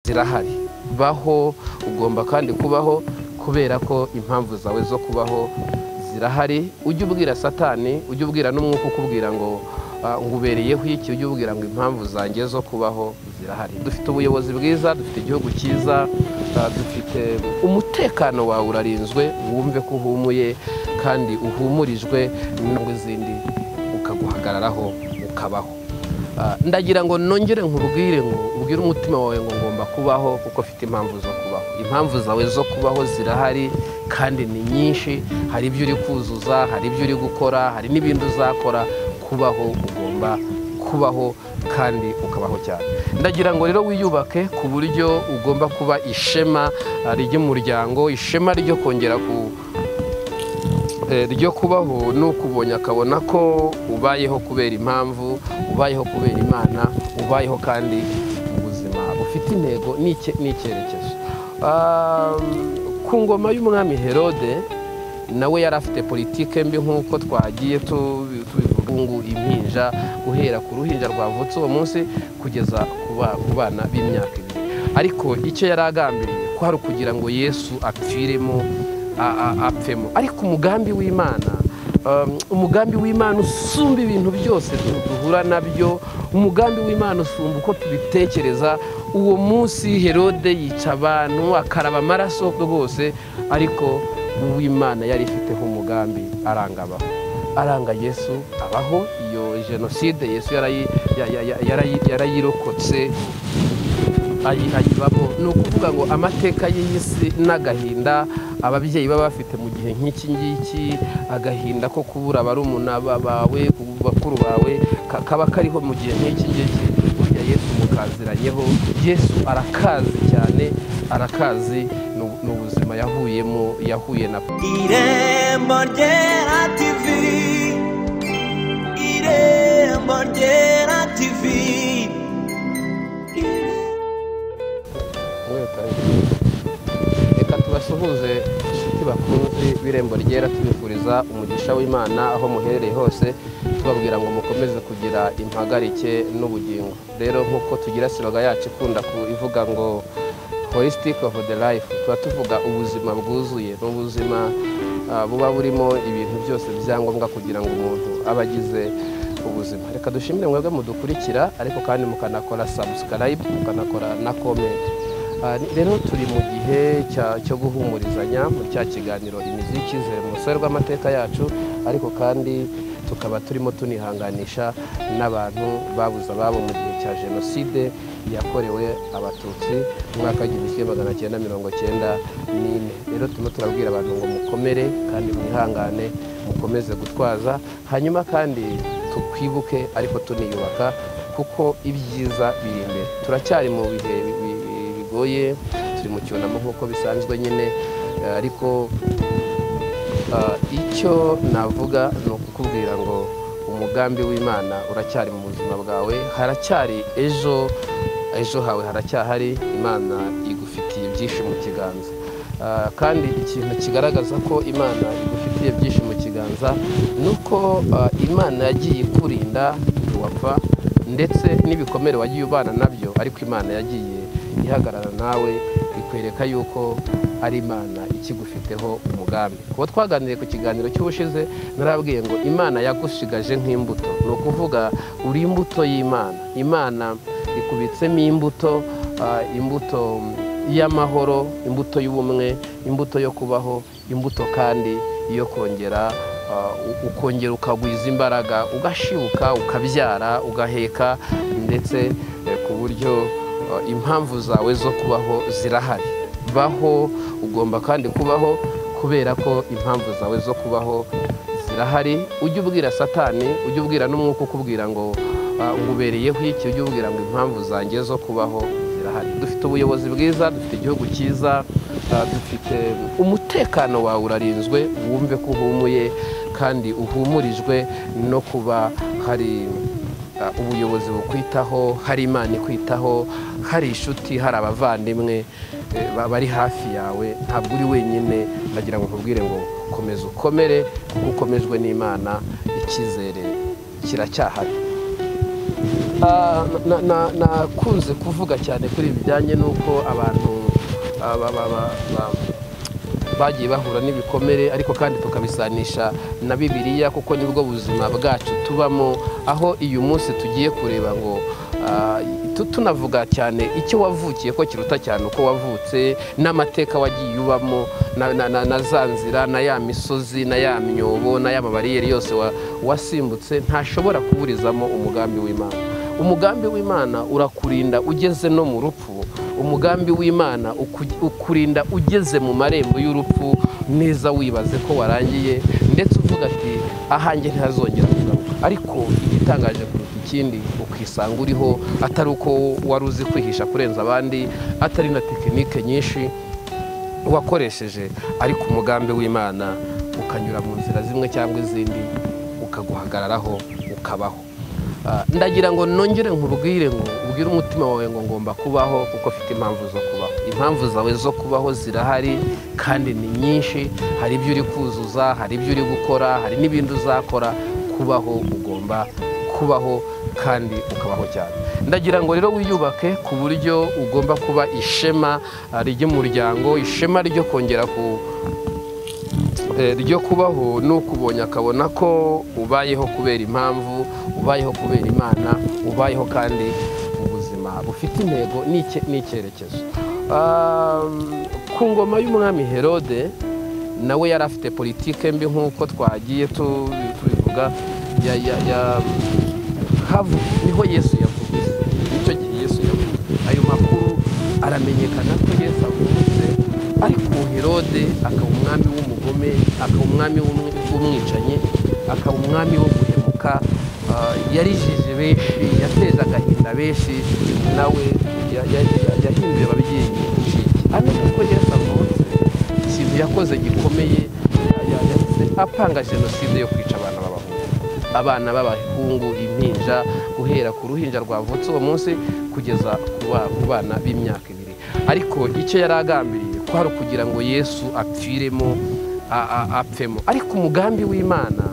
zirahari baho ugomba kandi kubaho kubera ko impamvu zawe zo kubaho zirahari ujye ubwira satani ujye ubwira n'umwuka ukubwira ngo ngubereyeho iki ujye ubwira ngo impamvu zanjye zo kubaho zirahari dufite ubuyobozi bwiza dufite igihugu cyiza dufite umutekano wawe urarinzwe wumve ko uhumuye kandi uhumurijwe n'indwara zindi ukaguhagararaho ukabaho ndagira ngo nongere nkubwire ngo ubwire umutima wawe ngo ngomba kubaho kuko afite impamvu zo kubaho impamvu zawe zo kubaho zirahari kandi ni nyinshi hari ibyo uri kuzuza hari ibyo uri gukora hari n'ibindi uzakora kubaho ugomba kubaho kandi ukabaho cyane ndagira ngo rero wiyubake ku buryo ugomba kuba ishema ry'umuryango ishema ryo kongera ku ryo kubaho ni ukubonye akabona ko ubayeho kubera impamvu ubayeho kubera imana ubayeho kandi ubuzima bufite intego n'icyerekezo ku ngoma y'umwami herode nawe yari afite politike mbi nk'uko twagiye tubivuga ngo impinja guhera ku ruhinja rwavutse uwo munsi kugeza ku bana b'imyaka ibiri ariko icyo yari agambiriye ko hari ukugira ngo yesu apfiremo apfemo ariko umugambi w'imana umugambi w'imana usumba ibintu byose duhura nabyo umugambi w'imana usumba uko tubitekereza uwo munsi herode yica abantu akaraba amaraso rwose ariko uw'imana yari ifiteho umugambi aranga abaho aranga yesu abaho iyo jenoside yesu yarayirokotse ayibamo ni ukuvuga ngo amateka y'isi n'agahinda ababyeyi baba bafite mu gihe nk'iki ngiki agahinda ko kubura barumuna bawe bakuru bawe kaba kariho mu gihe nk'iki ngiki burya yesu mukaziranyeho yesu arakazi cyane arakazi ni ubuzima yahuyemo yahuye na irembo ryera tivi irembo ryera tivi basuhuze inshuti bakunzi b'irembo ryera tubifuriza umugisha w'imana aho muherereye hose tubabwira ngo mukomeze kugira impagarike n'ubugingo rero nk'uko tugira siroga yacu ikunda ivuga ngo holistic of the life tuba tuvuga ubuzima bwuzuye ni ubuzima buba burimo ibintu byose byangombwa kugira ngo umuntu aba agize ubuzima reka dushimire mwebwe mudukurikira ariko kandi mukanakora subscribe mukanakora na comment rero turi mu gihe cyo guhumurizanya muri cya kiganiro imizi y'icyizere mu rusobe rw'amateka yacu ariko kandi tukaba turimo tunihanganisha n'abantu babuze ababo mu gihe cya jenoside yakorewe abatutsi mu mwaka w'igihumbi kimwe magana cyenda mirongo cyenda n'ine rero turimo turabwira abantu ngo mukomere kandi mwihangane mukomeze gutwaza hanyuma kandi tukwibuke ariko tuniyubaka kuko ibyiza biri imbere turacyari mu bihe bigoye turi mu cyunamo nk'uko bisanzwe nyine ariko icyo navuga ni ukukubwira ngo umugambi w'imana uracyari mu buzima bwawe haracyari ejo ejo hawe haracyahari imana igufitiye byinshi mu kiganza kandi ikintu kigaragaza ko imana igufitiye byinshi mu kiganza ni uko imana yagiye ikurinda ntiwapfa ndetse n'ibikomere wagiye ubana nabyo ariko imana yagiye ihagarara nawe ikwereka yuko ari imana ikigufiteho umugambi kuba twaganiriye ku kiganiro cy'ubushize narabwiye ngo imana yagushigaje nk'imbuto ni ukuvuga uri imbuto y'imana imana ikubitsemo imbuto imbuto y'amahoro imbuto y'ubumwe imbuto yo kubaho imbuto kandi yo kongera ukongera ukagwiza imbaraga ugashibuka ukabyara ugaheka ndetse ku buryo impamvu zawe zo kubaho zirahari baho ugomba kandi kubaho kubera ko impamvu zawe zo kubaho zirahari ujye ubwira satani ujye ubwira n'umwuka ukubwira ngo ngubereyeho iki ujye ubwira ngo impamvu zanjye zo kubaho zirahari dufite ubuyobozi bwiza dufite igihugu cyiza dufite umutekano wawe urarinzwe wumve ko uhumuye kandi uhumurijwe no kuba hari ubuyobozi bukwitaho hari imana ikwitaho hari inshuti hari abavandimwe bari hafi yawe ntabwo uri wenyine ndagira ngo nkubwire ngo komeza ukomere kuko ukomejwe n'imana icyizere kiracyahari Ah, na- na- nakunze kuvuga cyane kuri ibi bijyanye n'uko abantu ah, ba- ba- ba- ba- bagiye bahura n'ibikomere ariko kandi tukabisanisha na bibiliya kuko nibwo buzima bwacu tubamo aho uyu munsi tugiye kureba ngo ah, tu- tunavuga cyane icyo wavukiye ko kiruta cyane uko wavutse n'amateka wagiye ubamo na, na, na, na za nzira na ya misozi na ya myobo na ya mabariyeri yose wa- wasimbutse ntashobora kuburizamo umugambi w'imana umugambi w'imana urakurinda ugeze no mu rupfu umugambi w'imana uku- ukurinda ugeze mu marembo y'urupfu neza wibaze ko warangiye ndetse uvuga ati ahanjye ntihazongera kugaruka ariko igitangaje kuruta ikindi ukisanga uriho atari uko wari uzi kwihisha kurenza abandi atari na tekinike nyinshi wakoresheje ariko umugambi w'imana ukanyura mu nzira zimwe cyangwa izindi ukaguhagararaho ukabaho Ah, ndagira ngo nongere nkubwire ngo ubwire umutima wawe ngo ngomba kubaho kuko afite impamvu zo kubaho impamvu zawe zo kubaho zirahari kandi ni nyinshi hari ibyo uri kuzuza hari ibyo uri gukora hari n'ibindi uzakora kubaho ugomba kubaho kandi ukabaho cyane ndagira ngo rero wiyubake ku buryo ugomba kuba ishema ah, ry'umuryango ishema ryo kongera ku eh, ryo kubaho ni ukubonye akabona ko ubayeho kubera impamvu ubayeho kubera imana ubayeho kandi ubuzima bufite intego n'icye- n'icyerekezo Ah, ku ngoma y'umwami herode nawe yari afite politike mbi nk'uko twagiye tu- tubivuga ya, ya, ya, havu niho yesu yavuze icyo gihe yesu yavuze ayo makuru aramenyekana ko yesu avutse ariko herode akaba umwami w'umugome akaba umwami w'umwi- w'umwicanyi akaba umwami wo guhemuka ah, yarijije benshi yateje agahinda benshi nawe ya- ya- ya- yahinduye ababyeyi inshinge hano kuko yesu avutse ikintu yakoze gikomeye ya- ya- yahise apanga jenoside yo kwica abana b'abahungu abana b'abahungu impinja guhera ku ruhinja rwavutse uwo munsi kugeza ku ba- ku bana b'imyaka ibiri ariko icyo yari agambiriye kwari ukugira ngo yesu apfiremo a- a- apfemo ariko umugambi w'imana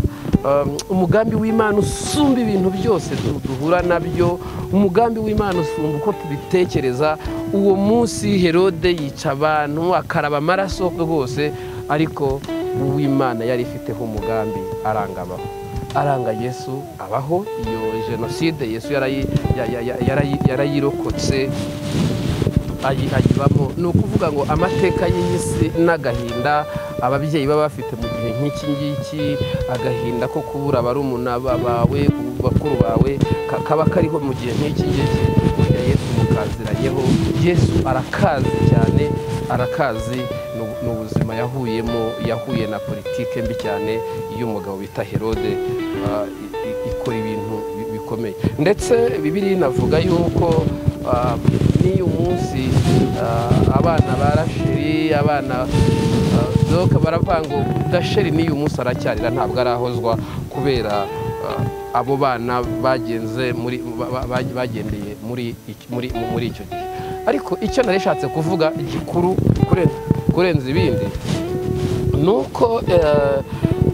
um, umugambi w'imana usumba ibintu byose du- duhura nabyo umugambi w'imana usumba uko tubitekereza uwo munsi herode yica abantu akaraba amaraso rwose ariko uw'imana yari ifiteho umugambi arangabaho aranga yesu abaho iyo jenoside yesu yarayi- ya- ya- ya- yarayi- yarayirokotse ayi- ayibamo ni ukuvuga ngo amateka y'iyi si n'agahinda ababyeyi baba bafite mu gihe nk'iki ngiki agahinda ko kubura barumuna ba- bawe bakuru bawe ka- kaba kariho mu gihe nk'iki ngiki burya yesu mukaziranye kubaho. yesu arakazi cyane arakazi ni- ni ubuzima yahuyemo yahuye na politike mbi cyane y'umugabo bita herode ah, i- i- ikora ibintu bi- bikomeye ndetse bibiri inavuga yuko ah, n'iyo munsi ah, abana ba rasheli abana ah, doka baravuga ngo gasheri n'iyo munsi aracyarira ntabwo arahozwa kubera ah, abo bana bagenze muri ba- ba- ba- bagendeye muri iki- muri muri icyo gihe ariko icyo nari nashatse kuvuga gikuru kurenza- kurenza ibindi ni uko eh,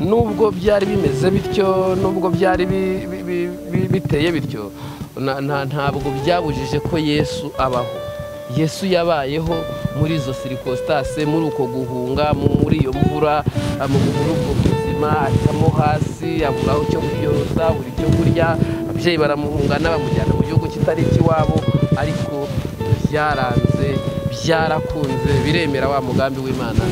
nubwo byari bimeze bityo nubwo byari bi- bi- bi- bi- biteye bityo na- na- ntabwo byabujije ko yesu abaho yesu yabayeho muri izo sirikositase muri uko guhunga mu- muri iyo mvura ah, mu muri ubwo buzima acamo hasi aburaho icyo kwiyorosa abura icyo kurya ababyeyi baramuhungana bamujyana mu gihugu kitari ikiwabo ariko byaranze byarakunze biremera wa mugambi w'imana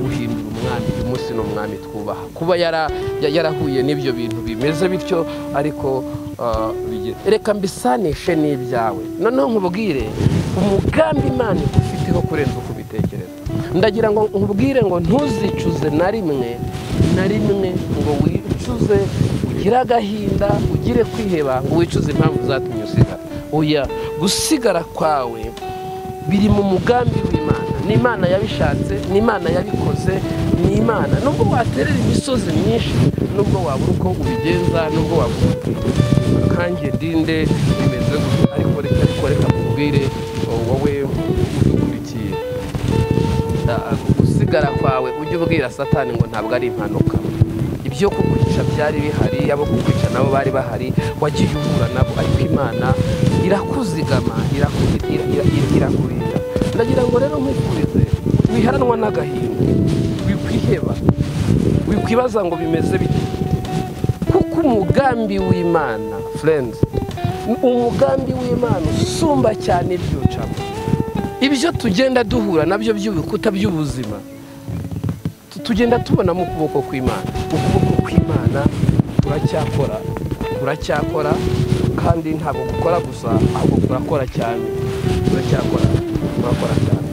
guhindura umwami uyu munsi ni umwami twubaha kuba yara- ya- yarahuye n'ibyo bintu bimeze bityo ariko ah, bigeze. reka mbisanishe n'ibyawe noneho nkubwire umugambi imana igufiteho kurenza uko ubitekereza ndagira ngo nkubwire ngo ntuzicuze na rimwe na rimwe ngo wicuze ugire agahinda ugire kwiheba ngo wicuze impamvu zatumye usigara oya gusigara kwawe biri mu mugambi w'imana ni imana yabishatse ni imana yabikoze ni imana nubwo waterera imisozi myinshi nubwo wabura uko ubigenza nubwo wabura uko ubigenza. kanjye dinde bimeze gutya ariko reka ariko reka nkubwire wowe udukurikiye Da- gusigara kwawe ujye ubwira satani ngo ntabwo ari impanuka ibyo kukwica byari bihari abo kukwica nabo bari bahari wagiye uhura nabo ariko imana irakuzigama iraku- ira- ira- ira- irakurinda ndagira ngo rero nkwifurize wiheranwa n'agahinda wikwiheba wikwibaza ngo bimeze bite kuko umugambi w'imana furenzi umugambi w'imana usumba cyane ibyo ncamo ibyo tugenda duhura nabyo by'ibikuta by'ubuzima tu- tugenda tubona mu kuboko kw'imana ukuboko kw'imana turacyakora turacyakora kandi ntabwo gukora gusa ahubwo kurakora cyane turacyakora turakora cyane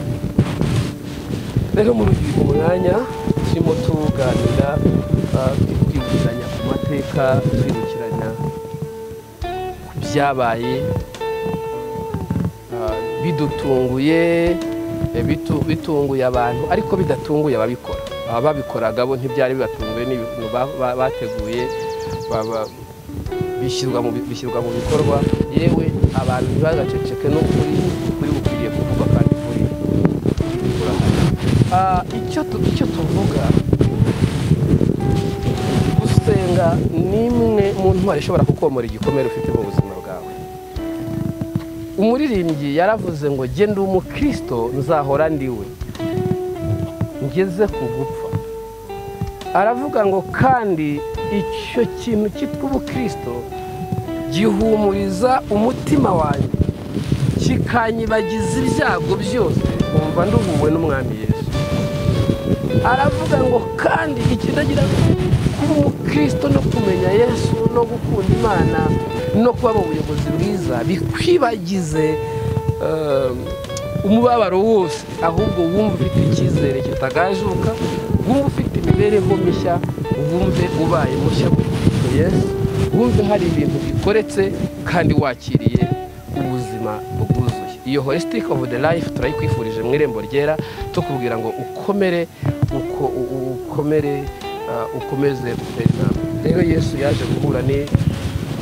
rero muri uyu mwanya turimo tuganira ah, twibukiranya ku mateka twibukiranya ku byabaye ah, bidutunguye eh, bitu- bitunguye abantu ariko bidatunguye ababikora ababikoraga bo ntibyari bibatunguye ni ibintu ba- ba- bateguye ba- ba- bishyirwa mu bi- bishyirwa mu bikorwa yewe abantu ntibagaceceke n'ukuri ukuri gukwiriye kuvuga kandi kuri Ah, icyo tu- icyo tuvuga gusenga ni imwe mu ntwari ishobora kukomora igikomere ufite mu buzima bwawe umuririmbyi yaravuze ngo jye ndi umukristo nzahora ndiwe ngeze ku gupfa aravuga ngo kandi icyo kintu cyitwa ubukristo gihumuriza umutima wanjye kikanyibagiza ibyago byose nkumva nduhuwe n'umwami yesu aravuga ngo kandi ikidagira kuba umukristo no kumenya yesu no gukunda imana no kuba mu buyobozi bwiza bikwibagize eh, umubabaro wose ahubwo wumva ufite icyizere kitagajuka wumva ufite imibereho mishya wumve ubaye mushya muri Kristo yesu wumve hari ibintu bikoretse kandi wakiriye ubuzima bwuzuye iyo holisitike ofu de life turayikwifurije mu irembo ryera tukubwira ngo ukomere uko u- u- ukomere ah, ukomeze gutera intambwe rero yesu yaje guhura ni-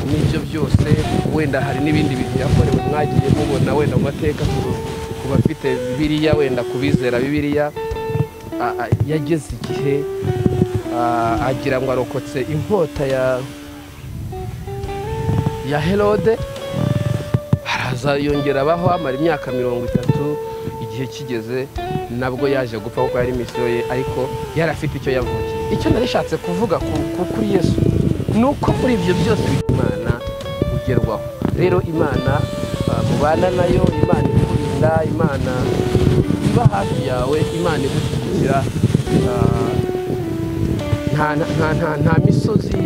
n'ibyo byose wenda hari n'ibindi bintu yakorewe mwagiye mubona wenda mu mateka ku- ku bafite bibiliya wenda ku bizera bibiliya a- a- yageze igihe a- agira ngo arokotse inkota ya ya herode araza yongera abaho amara imyaka mirongo itatu igihe kigeze nabwo yaje gupfa kuko yari misiyo ye ariko yari afite icyo yavukiye icyo narishatse kuvuga ku- ku- kuri yesu ni uko muri ibyo byose imana ugerwaho rero imana ah, mubana nayo imana ikurinda imana iba hafi yawe imana igushyigikira ah, nta nta- nta- nta misozi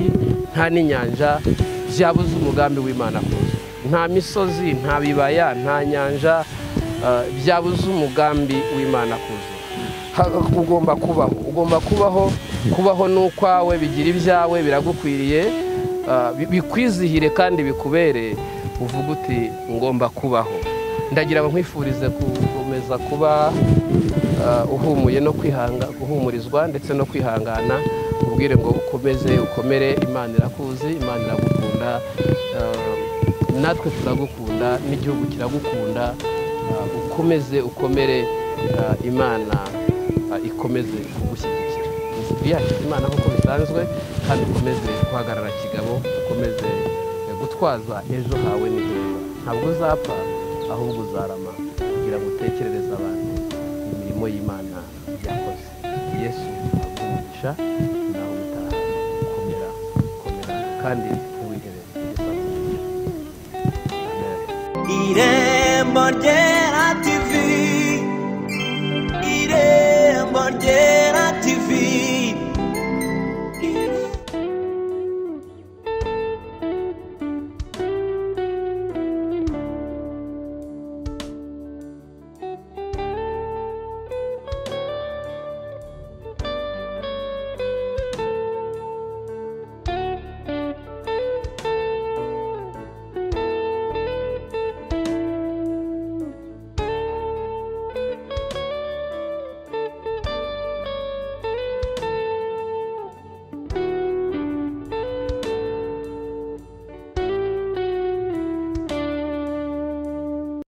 nta n'inyanja byabuze umugambi w'imana kuza nta misozi nta bibaya nta nyanja eh, byabuze umugambi w'imana kuza Ha- ugomba kubaho ugomba kubaho kubaho ni ukwawe bigira ibyawe biragukwiriye eh, bi- bikwizihire kandi bikubere uvuga uti ngomba kubaho ndagira ngo nkwifurize gukomeza kuba ah, uhumuye no kwihanga guhumurizwa ndetse no kwihangana ubwire ngo ukomeze ukomere imana irakuzi imana iragukunda ah, natwe turagukunda n'igihugu kiragukunda ah, ukomeze ukomere ah, imana ah, ikomeze kugushyigikira yacu imana nk'uko bisanzwe kandi ukomeze guhagarara kigabo ukomeze eh, gutwaza ejo hawe ni heza ntabwo uzapfa ahubwo uzarama kugira ngo utekerereze abantu imirimo y'imana yakoze yesu agumisha nawe utaha komera komera kandi ntiwihebe Yesu agumisha. amen Irembo rye